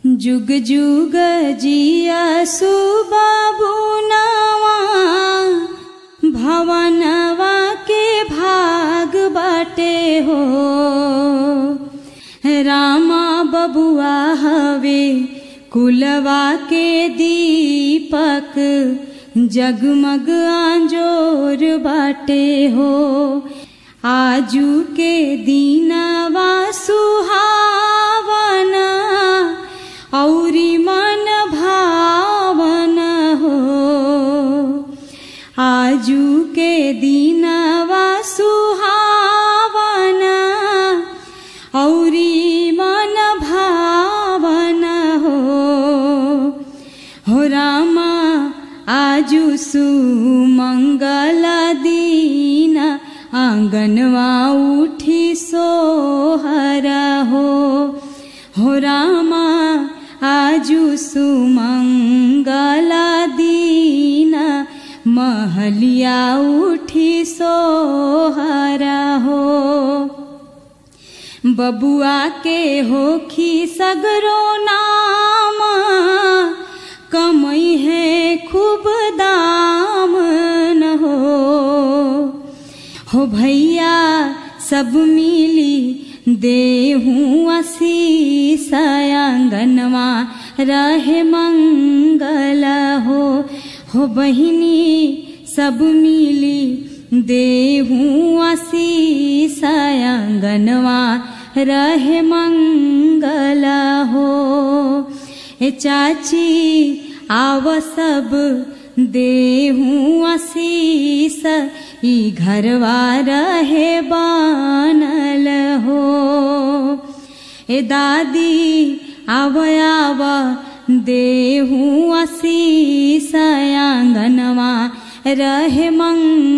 जुग जुग जिया सुबाबू नवा भवनवा के भाग बाटे हो रामा बबुआ हवे कुलवा के दीपक जगमग आंजोर बाटे हो आजू के दीनवा सुहावना औरी मन भावन हो आजू के दीनवा सुहावना औरी मन भावन हो हो रामा आजू सुमंगल दीन आंगनवा उठी सोहरा हो हो रामा आजू सुमंगल दीन महलिया उठी सोहरा हो बबुआ के होखी सगरो नाम कमई है खूब दाम न हो हो भैया सब मिली देहूँ आशीष आंगनवा रहे मंगल हो हो बहिनी सब मिली देहूँ आशीष आंगनवा रहे मंगल हो ए चाची आव सब देहूँ आशीष ई घरवा रहे बानल हो ए दादी आव आव देहूँ आशीष आंगनवा रहे मंग